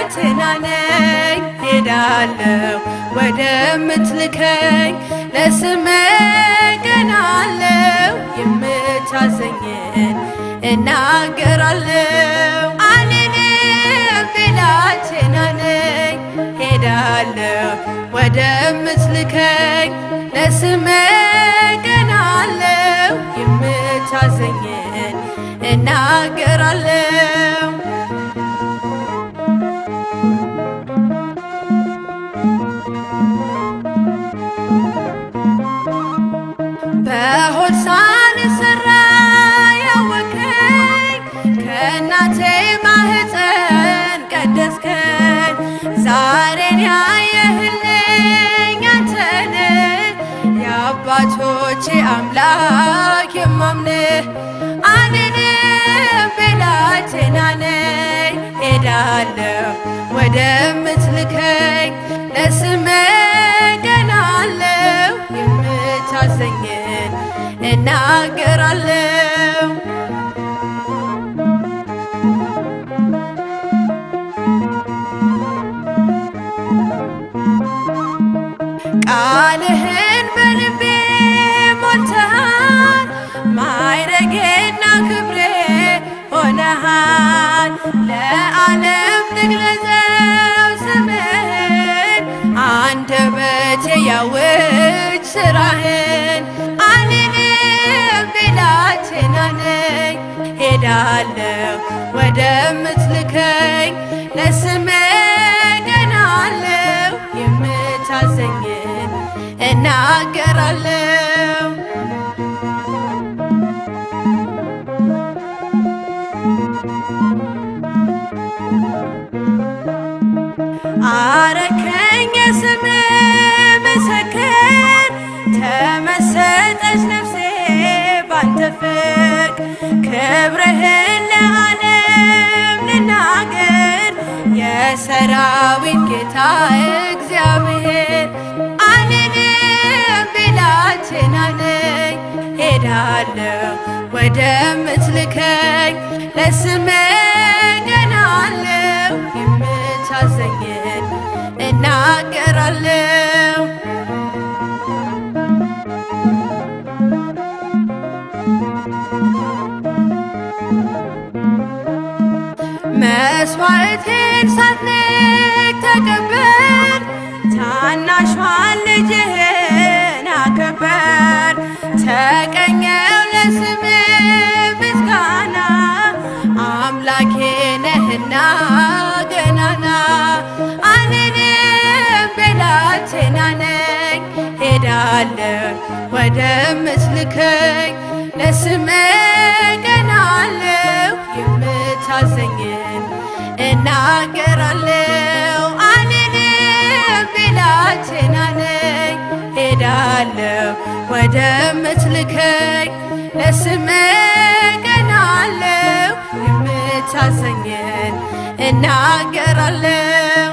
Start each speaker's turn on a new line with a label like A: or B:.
A: ብላቴና ነኝ ሄዳለሁ ወደምትልከኝ ለስምህ ቀናለሁ የምታዘኝን እናገራለሁ አልልም ብላቴና ነኝ ሄዳለሁ ወደምትልከኝ ለስምህ ቀናለሁ የምታዘኝን እናገራለሁ በሆድ ሳልሰራ ያወከኝ ከእናቴ ማህፀን ቀደስከኝ ዛሬን ያየህልኝ አንተን የአባቶቼ አምላክ የማምንህ አልልም ብላቴና ነኝ ሄዳለሁ ወደምትልከኝ ለስምህ ቀናለሁ የምታዘኝን እናገራለሁ ቃልህን በልቤ ሞልተሃል ማይረጌና ክብሬ ሆነሃል ለዓለም ልግለጸው ስምህን አንደበቴ ያውጅ ስራህን አልልም ብላቴና ነኝ ሄዳለሁ ወደምትልከኝ ለስምህ ቀናለሁ የምታዘኝን እናገራለሁ አረከኝ የስምህ ምስክር ተመሰጠች ነፍሴ ባንተ ፍቅር ክብርህን ለዓለም ልናገር የሰራዊት ጌታ እግዚአብሔር አልልም ብላቴና ነኝ ሄዳለሁ ወደምትልከኝ ለስምህ ቀናለሁ የምታዘኝን እናገራለሁ መስዋዕቴን ሳትንቅ ተቀበል ታናሿን ልጅህን አከበር ተቀኘው ለስምህ ምስጋና አምላኬ ነህና ገናና አልልም ብላቴና ነኝ ሄዳለሁ ወደምትልከኝ ለስምህ ቀናለሁ የምታዘኝን እናገራለሁ አልልም ብላቴና ነኝ ሄዳለሁ ወደምትልከኝ ለስምህ ቀናለሁ የምታዘኝን እናገራለሁ